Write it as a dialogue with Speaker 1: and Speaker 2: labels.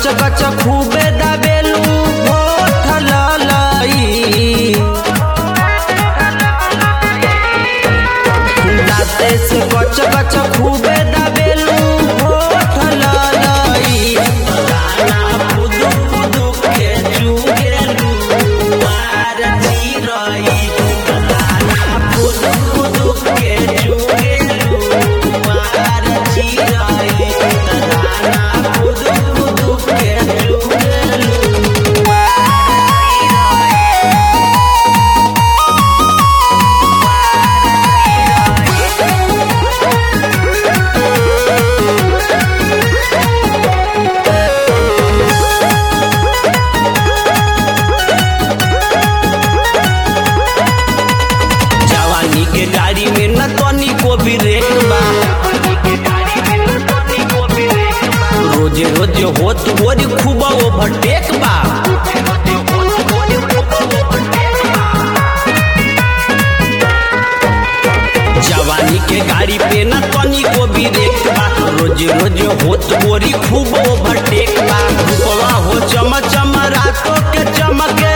Speaker 1: गच खूबे दबेलू होठ ललई दाते से गच गच खूबे दबेलू होठ ललई दाना पुदु पुदु के चुगेलू मार जीरई दाना पुदु पुदु के चुगेलू मार जीरई दाना पुदु पुदु के चुगेलू जवानी के गाड़ी में न तनी को भी रेट बा रोजे रोजे होत होरी खूब ओवरटेक बा जवानी के गाड़ी पे न तनी को भी रेट बा रोजे रोजे होत होरी खूब ओवरटेक बा रूपवा हो चम चम रातों के चमके